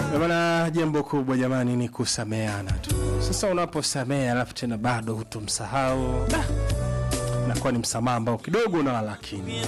Bwana, jambo kubwa jamani ni kusameana tu. Sasa unaposamea alafu tena bado hutomsahau, da, nakuwa ni msamaha ambao kidogo na lakini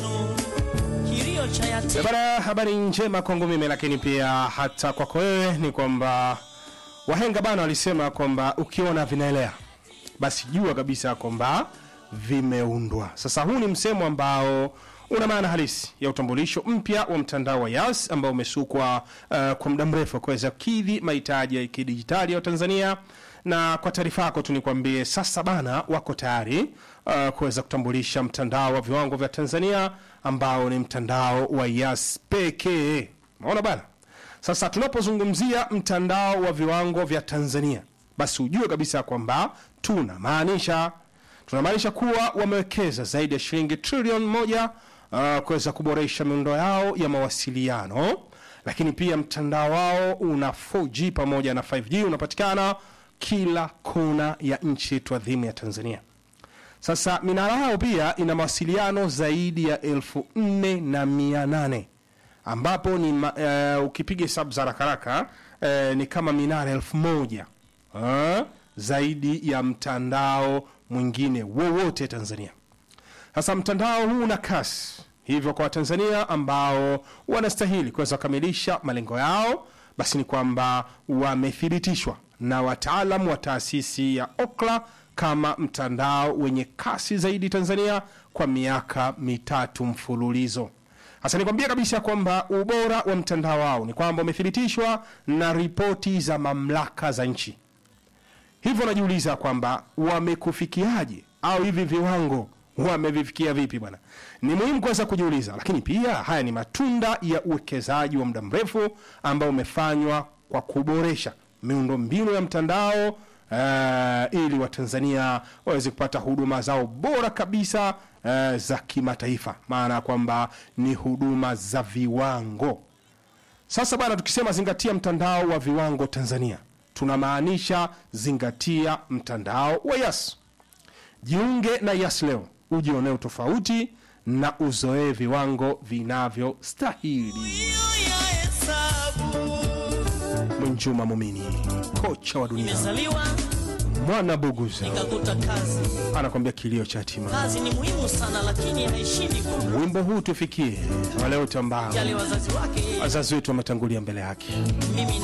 kilio cha yatima Bana, habari njema kwangu mimi, lakini pia hata kwako wewe ni kwamba wahenga bana walisema kwamba ukiona vinaelea basi jua kabisa kwamba vimeundwa. Sasa huu ni msemo ambao una maana halisi ya utambulisho mpya wa mtandao wa Yas ambao umesukwa uh, kwa muda mrefu kuweza kukidhi mahitaji ya kidijitali ya Tanzania na kwa taarifa yako tu nikwambie sasa bana wako tayari uh, kuweza kutambulisha mtandao wa viwango vya Tanzania ambao ni mtandao wa Yas pekee. Unaona bana? Sasa tunapozungumzia mtandao wa viwango vya Tanzania, basi ujue kabisa kwamba tunamaanisha tunamaanisha kuwa wamewekeza zaidi ya shilingi trilioni moja uh, kuweza kuboresha miundo yao ya mawasiliano, lakini pia mtandao wao una 4G pamoja na 5G unapatikana kila kona ya nchi yetu adhimu ya Tanzania. Sasa minara yao pia ina mawasiliano zaidi ya elfu nne na mia nane ambapo ni ma, uh, ukipiga hesabu za haraka haraka uh, ni kama minara elfu moja uh, zaidi ya mtandao mwingine wowote Tanzania. Sasa mtandao huu una kasi, hivyo kwa Watanzania ambao wanastahili kuweza kukamilisha malengo yao, basi ni kwamba wamethibitishwa na wataalamu wa taasisi ya Okla kama mtandao wenye kasi zaidi Tanzania kwa miaka mitatu mfululizo. Sasa nikwambia kabisa kwamba ubora wa mtandao wao ni kwamba umethibitishwa na ripoti za mamlaka za nchi. Hivyo najiuliza kwamba wamekufikiaje au hivi viwango wamevifikia vipi bwana? Ni muhimu kuweza kujiuliza, lakini pia haya ni matunda ya uwekezaji wa muda mrefu ambao umefanywa kwa kuboresha miundo mbinu ya mtandao uh, ili Watanzania waweze kupata huduma zao bora kabisa uh, za kimataifa, maana ya kwamba ni huduma za viwango. Sasa bana, tukisema zingatia mtandao wa viwango Tanzania, tunamaanisha zingatia mtandao wa Yas. Jiunge na Yas leo, ujionee tofauti na uzoee viwango vinavyostahili. ya hesabu Mwinjuma Mumini, kocha wa dunia, nimezaliwa mwana Buguza nikakuta kazi anakwambia kilio cha hatima. kazi ni muhimu sana lakini haishindi kumjali Wimbo huu tufikie wale wote ambao wazazi wake yeye wazazi wetu wametangulia mbele yake. mimi